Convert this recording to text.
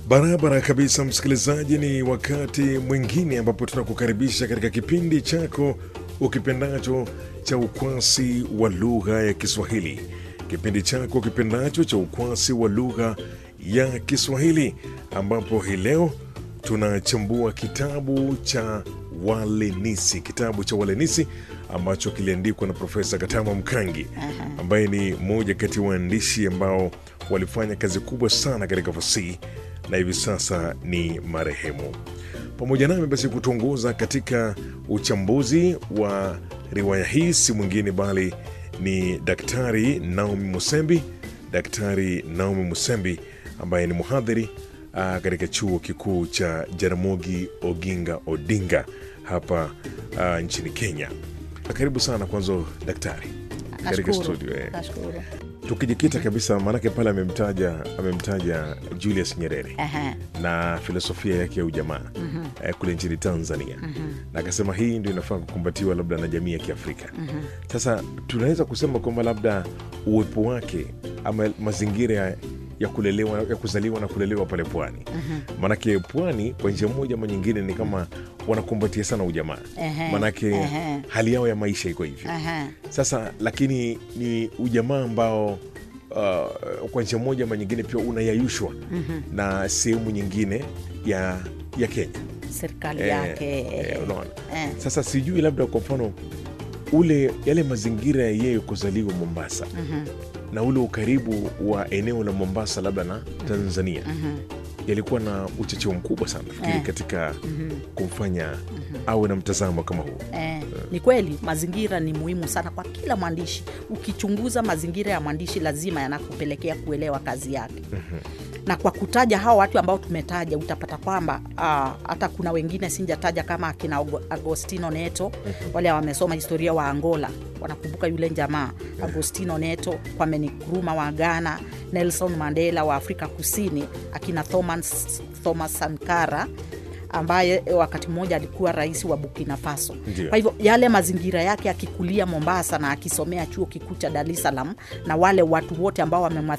Barabara kabisa, msikilizaji, ni wakati mwingine ambapo tunakukaribisha katika kipindi chako ukipendacho cha ukwasi wa lugha ya Kiswahili, kipindi chako ukipendacho cha ukwasi wa lugha ya Kiswahili, ambapo hii leo tunachambua kitabu cha Walenisi, kitabu cha Walenisi ambacho kiliandikwa na Profesa Katama Mkangi ambaye ni mmoja kati ya waandishi ambao walifanya kazi kubwa sana katika fasihi na hivi sasa ni marehemu. Pamoja nami basi kutuongoza katika uchambuzi wa riwaya hii si mwingine bali ni Daktari Naomi Musembi, Daktari Naomi Musembi ambaye ni mhadhiri ah, katika chuo kikuu cha Jaramogi Oginga Odinga hapa ah, nchini Kenya. Karibu sana kwanza daktari katika Nashukuru. studio eh. Nashukuru. Tukijikita kabisa, maanake pale amemtaja amemtaja Julius Nyerere Aha. na filosofia yake ya ujamaa eh, kule nchini Tanzania na akasema hii ndio inafaa kukumbatiwa labda na jamii ya Kiafrika. Sasa tunaweza kusema kwamba labda uwepo wake ama mazingira ya, ya kulelewa ya kuzaliwa na kulelewa pale pwani, maanake pwani kwa njia moja ama nyingine ni kama wanakumbatia sana ujamaa, Ehe, maanake ehe. hali yao ya maisha iko hivyo. Aha. Sasa lakini ni ujamaa ambao uh, kwa njia moja ama nyingine pia unayayushwa na sehemu nyingine ya ya Kenya serikali Eh, yake eh, unaona. eh. Sasa sijui labda kwa mfano ule yale mazingira ya yeye kuzaliwa Mombasa na ule ukaribu wa eneo la Mombasa labda na Tanzania yalikuwa na uchocheo mkubwa sana fikiri Eh. katika kumfanya awe na mtazamo kama huu. Eh, ni kweli mazingira ni muhimu sana kwa kila mwandishi. Ukichunguza mazingira ya mwandishi, lazima yanakupelekea kuelewa kazi yake. Na kwa kutaja hao watu ambao tumetaja, utapata kwamba ah, hata kuna wengine sinjataja kama akina Ago- Agostino Neto, wale wamesoma historia wa Angola wanakumbuka yule jamaa Agostino Neto, Kwame Nkrumah wa Ghana, Nelson Mandela wa Afrika Kusini, akina Thomas, Thomas Sankara ambaye wakati mmoja alikuwa rais wa Burkina Faso. Ndio. Kwa hivyo yale mazingira yake akikulia Mombasa na akisomea chuo kikuu cha Dar es Salaam na wale watu wote ambao wamemwa